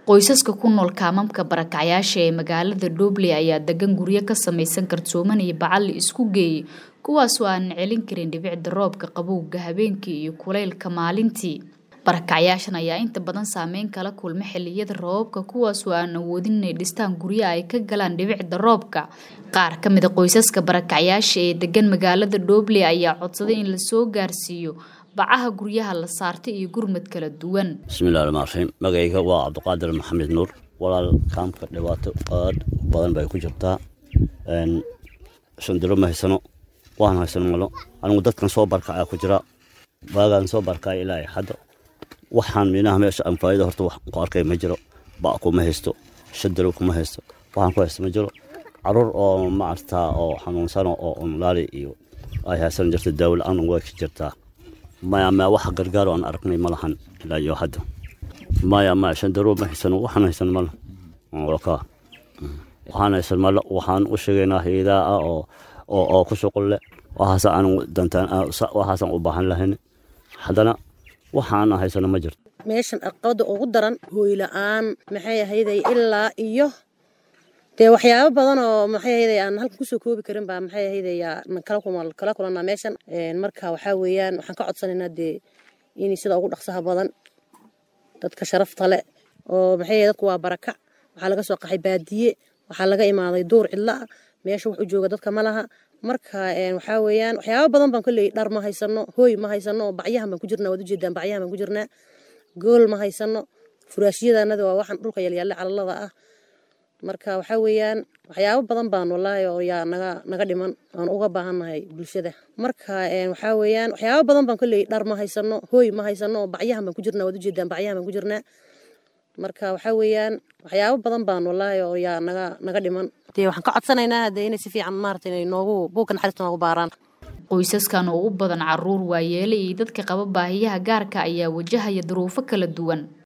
qoysaska ku nool kaamamka barakacyaasha ee magaalada Dhoble ayaa degan guryo ka samaysan kartooman iyo bacal la isku geeyay kuwaasoo aan celin karin dhibicda roobka qabowga habeenkii iyo kulaylka maalintii barakacyaashan ayaa inta badan saameyn kala kulma xilliyada roobabka kuwaasoo aan awoodin inay dhistaan guryo ay ka galaan dhibicda roobka qaar ka mid a qoysaska barakacyaasha ee degan magaalada Dhoble ayaa codsaday in la soo gaarsiiyo bacaha guryaha la saartay iyo gurmad kala duwan bismillahi rahmaan raxiim magacayga waa cabdiqaadir maxamed nuur walaal kaamka dhibaato aad badan bay ku jirtaa shandiro ma haysano waan haysano malo anigu dadkan soo barkacaa ku jira baagaan soo barkaa ilaa hadda waxaan minaha meesha aan faa'iido horta wax ku arkay ma jiro ba kuma haysto shandiro kuma haysto waxaan ku haysto ma jiro caruur oo maartaa oo xanuunsano oo umlaali iyo ay haysan jirta daawo la-aan way ka jirtaa maya maya wax gargaaro aan aragnay ma lahan ilaa iyo hadda maya maya shandaro ma haysano waxaan haysan mala ka waxaan haysan mala waxaan u sheegaynaa hayadaha ah oo oo oo ku shuqul leh waxaasa aan dantaan waxaasaan u baahan lahayn haddana waxaan haysano ma jirto meeshan aqabada ugu daran hooy la-aan maxay ahayday ilaa iyo dee waxyaabo badan oo maxay ahayday aan halkan kusoo koobi karin baa maxay ahayday kala kulanaa meeshan marka waxaa weeyaan waxaan ka codsanaynaa dee in sida ugu dhaqsaha badan dadka sharafta leh oo maxay dadku waa barakac waxaa laga soo qaxay baadiye waxaa laga imaaday duur cidla ah meesha wax u jooga dadka ma laha marka waxaa weeyaan waxyaabo badan baan koley dhar ma haysano hooy ma haysano bacyahan baan ku jirnaa waad ujeedaan bacyahan baan ku jirnaa gool ma haysano furaashyadanada waa waxaan dhulka yalyaalle calalada ah marka waxaa weeyaan waxyaabo badan baan wallaahi oo yaa naga naga dhiman aan uga baahannahay bulshada marka waxaa weeyaan waxyaabo badan baan koley dhar ma haysano hooy ma haysano bacyahan baan ku jirnaa waad ujeedaan bacyahan baan ku jirnaa marka waxaa weeyaan waxyaabo badan baan wallaahi oo yaa naga naga dhiman dee waxaan ka codsanaynaa dee inay si fiican maarata inay noogu buugka naxariista noogu baaraan qoysaskan oo u badan caruur waayeele iyo dadka qaba baahiyaha gaarka ayaa wajahaya duruufo kala duwan